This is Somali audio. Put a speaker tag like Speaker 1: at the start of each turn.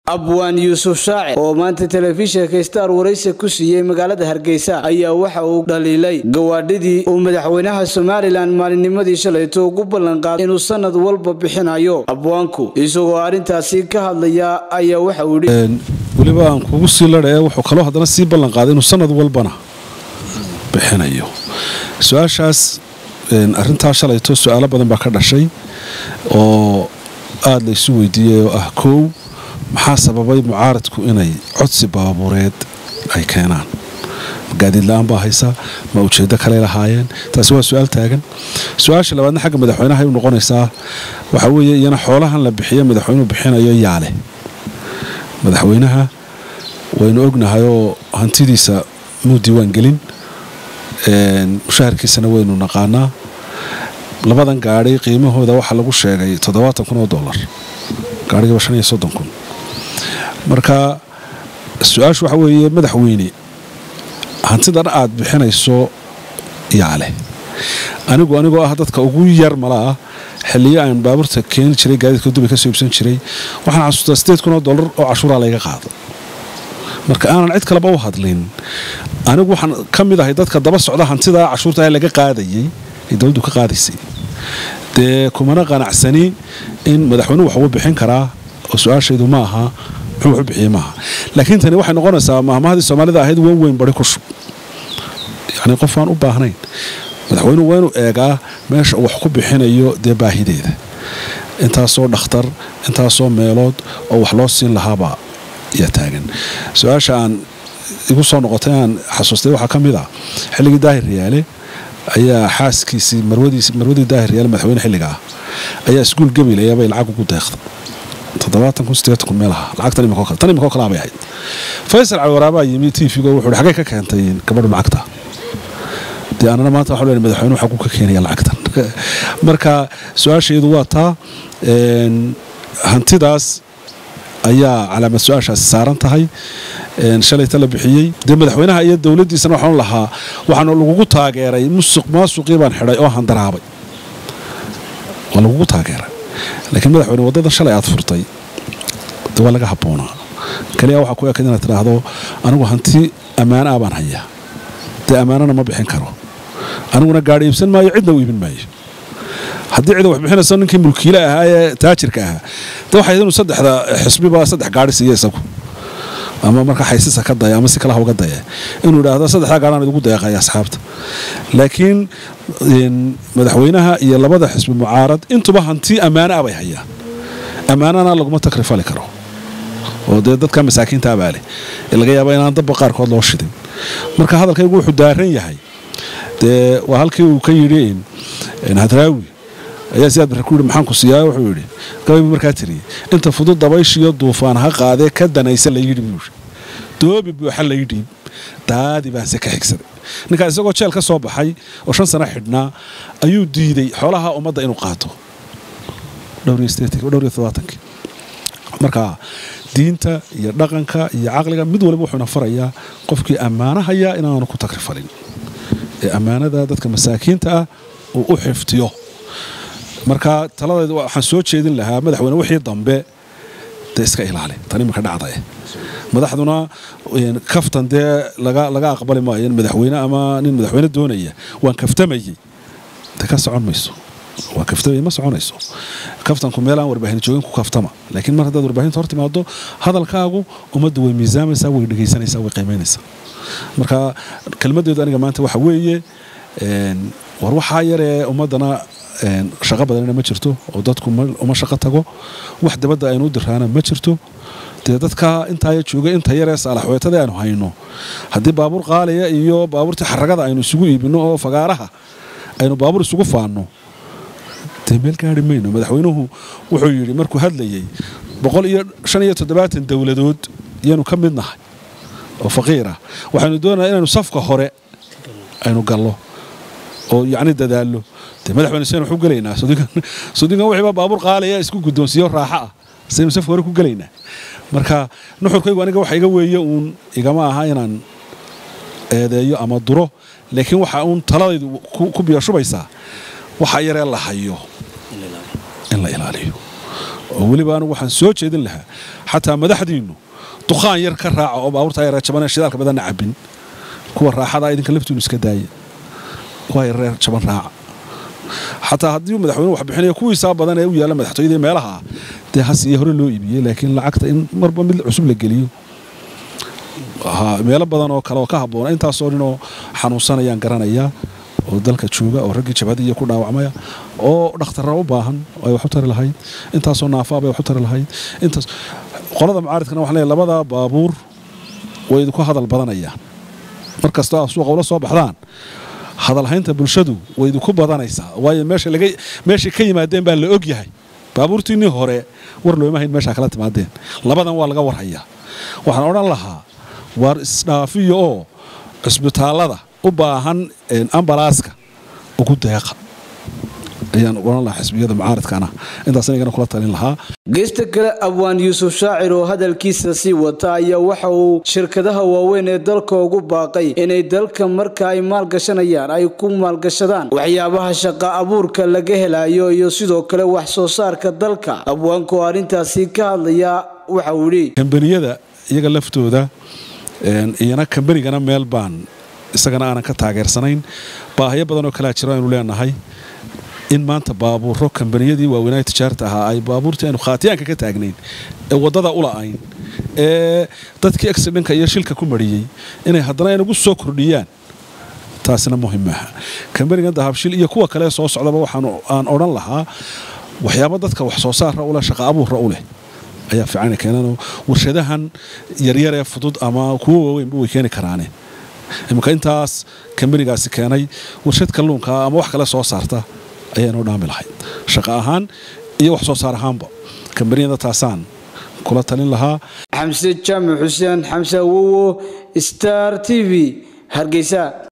Speaker 1: abwaan yuusuf shaacir oo maanta telefishinka star waraysi ku siiyey magaalada hargeysa ayaa waxa uu dhaliilay gawaadhidii uu madaxweynaha somalilan maalinnimadii shalayto ugu ballanqaaday inuu sanad walba bixinayo abwaanku isagoo arrintaasi ka hadlaya ayaa waxa uu yidhi
Speaker 2: weliba aan kugu sii ladhae wuxuu kaloo haddana sii ballanqaaday inuu sanad walbana bixinayo su-aashaas arrintaa shalayto su-aalo badan baa ka dhashay oo aada la isu weydiiyey oo ah koow maxaa sababay mucaaradku inay codsi baabuureed ay keenaan gaadiid la-aan baa haysa ma ujeeddo kaley lahaayeen taasi waa su-aal taagan su-aasha labaadna xagga madaxweynaha u noqonaysaa waxaa weeye iyana xoolahan la bixiyo madaxweynuhu bixinayo yaale madaxweynaha waynu ognahay oo hantidiisa muu diiwaan gelin mushaharkiisana waynu naqaanaa labadan gaadhi qiimahooda waxaa lagu sheegay toddobaatan kun oo dollar gaadhigaba shan iyo soddon kun marka su-aashu waxa weeye madaxweyne hantidan aad bixinayso yaale anigu anigoo ah dadka ugu yar mala ah xilliyo aan baabuurta keeni jiray gaadiidka dubay ka soo iibsan jiray waxaan xasuustaa sideed kun oo dollar oo cashuuraa layga qaado marka aanan cid kaleba u hadlin anigu waxaan ka mid ahay dadka daba socda hantidaa cashuurta laga qaadayay ee dowladdu ka qaadaysay dee kumana qanacsani in madaxweynuhu wax ugu bixin karaa oo su-aashaydu ma aha muxuu wax u bixiyey maaha laakiin tani waxay noqonaysaa maahmahadii soomaalida ahayd wan weyn bari ku shub yacnii qof aan u baahnayn madaxweynuhu waa inuu eegaa meesha uu wax ku bixinayo dee baahideeda intaasoo dhakhtar intaasoo meelood oo wax loo siin lahaabaa yaa taagan su-aasha aan igu soo noqotay aan xasuustay waxaa ka mid ah xilligii daahir riyaale ayaa xaaskiisii marwadii daahir riyaale madaxweyne xilliga ah ayaa iskuul gabilayabay lacag ugu deeqday toddobaatan kun sideetan kun meelaha lacagtan imikoo kale tan imikoo kale abay ahayd faysal caliwaraabaa yimi tv-go wuxuu xagee ka keentay gabadhu lacagta dee anana maanta waxaa leeyahay madaxweynuhu xaguu ka keenaya lacagtan marka su-aashaydu waa taa hantidaas ayaa calaamad su-aashaasi saaran tahay shalayta la bixiyey dee madaxweynaha iyo dowladdiisana waxaan lahaa waxaana lagugu taageeray musuq maasuqii baan xidhay oo handaraabay waa lagugu taageeray laakiin madaxweyne waddadan shalay aad furtay de waa laga habboonaa kaliya waxaa ku ekad inaad tidhaahdo anigu hanti ammaano ah baan hayaa dee ammaanana ma bixin karo aniguna gaadhi iibsan maayo cidna u iibin maayo haddii cida wax bixinayso ninkii mulkiile ahaa ee taajirka ahaa de waxay inuu saddexda xisbiba saddex gaadhi siiya isagu ama marka xaysisa ka daya ama si kalaha uga daya inuu idhaahdo saddexdaa gaadhaan idigu deeqaya asxaabta laakiin madaxweynaha iyo labada xisbi mucaarad intuba hanti ammaano ah bay hayaan ammaanana laguma takrifali karo oo dee dadka masaakiinta abaa leh ee laga yaaba inaan dabba qaarkood loo shidin marka hadalkaygu wuxuu daaran yahay dee waa halkii uu ka yidhi hadraawi ayaa sidaad barre ku yidhi maxaan ku siiyaa wuxuu yidhi gabaybu markaa tiriyey inta fudud dabayshiyo duufaan ha qaadee ka danaysa la yidhi buu yidhi doobi buuxa la yidhi daadi baanse ka xigsaday ninkaa isagoo jeel ka soo baxay oo shan sano xidhnaa ayuu diiday xoolaha ummadda inuu qaato marka diinta iyo dhaqanka iyo caqliga mid waliba wuxuuna farayaa qofkii ammaanahayaa inaanu ku takrifalin ee ammaanada dadka masaakiinta ah uu u xiftiyo marka taladeed waxaan soo jeedin lahaa madaxweyne wixii dambe dee iska ilaali tan imanka dhacdae madaxduna kaftan dee laga aqbali maayo in madaxweyne ama nin madaxweyne doonaya waan kaftamayey de ka socon mayso waa kaftamay ma soconayso kaftanku meel aan warbaahin joogin ku kaftama laakiin mar haddaad warbaahinta hor timaado hadalkaagu ummaddu way miisaamaysaa way dhegaysanaysaa way qiimaynaysaa marka kelmaddeedu aniga maanta waxa weeye war waxaa yaree ummaddana shaqo badanina ma jirto oo dadku uma shaqo tago wax dabadda aynu u diraana ma jirto dee dadka intaaya jooga inta yaree saalaxweetada aanu hayno haddii baabuur qaaliya iyo baabuurtii xaragada aynu isugu iibino oo fagaaraha aynu baabuur isugu faanno dee meel gaari mayno madaxweynuhu wuxuu yidhi markuu hadlayey boqol iyo shan iyo toddobaatan dowladood iyaanu ka mid nahay oo faqiirah waxaynu doonaya inaynu safka hore aynu gallo oo yacni dadaallo dee madaxweyne seen waxu gelaynaa sudinkan wixiiba baabuur qaaliya isku guddoonsiiyo raaxo ah saynu safka hore ku gelaynaa marka nuxurkaygu aniga waxa iga weeye uun igama aha inaan eedeeyo ama duro laakiin waxa uun taladaydu ku biyashubaysaa waxa yaree la hayo in la ilaaliyo oo weliba anigu waxaan soo jeedin lahaa xataa madaxdiinnu dukhaan yar ka raaca oo baabuurtaa yar jaban shidaalka badanna cabin kuwa raaxada idinka laftiinu iska daaya kuwa yareer jaban raaca xataa haddii madaxweynuhu wax bixinayo kuwiisaa badan ee u yaalla madaxtooyadii meelaha ah dee hasiye hore loo iibiyey laakiin lacagta in marba mid cusub la geliyo meelo badan oo kale oo ka habboona intaasoo ninoo xanuunsanayaan garanayaa oo dalka jooga oo raggii jabhadiiya ku dhaawacmaya oo dhakhtarra u baahan ay wax u tari lahayd intaasoo naafaa bay wax u tari lahayd intaas qolada mucaaridkana waxaan leeyahay labada baabuur way idinku hadal badanayaan mar kastoo aad suuqa ula soo baxdaan hadalhaynta bulshadu way idinku badanaysaa waayo meeshay ka yimaadeen baa la og yahay baabuurtiinnii hore war looma hayn meeshaa kala timaadeen labadan waa laga warhayaa waxaan odhan lahaa waar isdhaafiyo oo cisbitaallada u baahan ambalaaska ugu deeqa ayaan odhan lahaa xisbiyada mucaaridkana intaas inagana kula talin lahaa
Speaker 1: geesta kale abwaan yuusuf shaacir oo hadalkiisa sii wata ayaa waxa uu shirkadaha waaweyn ee dalka ugu baaqay inay dalka marka ay maalgashanayaan ay ku maalgashadaan waxyaabaha shaqa abuurka laga helayo iyo sidoo kale wax soo saarka dalka abwaanku oo arrintaasi ka hadlaya waxa uu yidhi
Speaker 2: kambaniyada iyaga laftooda iyana kambanigana meel baan isagana aanan ka taageersanayn baahiyo badan oo kalea jiro aynu leenahay in maanta baabuuro kambaniyadii waaweynaa tijaarta ahaa ay baabuurtii aynu khaatiyaanka ka taagnayn ee waddada u la'ayn ee dadkii accidhenka iyo shilka ku mariyey inay haddana inagu soo kordhiyaan taasina muhim maaha kambanigan dahabshil iyo kuwa kale soo socdaba waxaan aan odhan lahaa waxyaaba dadka wax soo saarra uleh shaqa abuurra u leh ayaa fiican keenan warshadahan yaryar ee fudud ama kuwo waaweynba way keeni karaane iminka intaas kambanigaasi keenay warshad kalluunka ama wax kale soo saarta ayaanoo dhaami lahayd shaqo ahaan iyo wax soo saar ahaanba kambaniyada taasaan kula talin lahaa
Speaker 1: xamse jaamac xuseen xamse awowo star t v hargeysa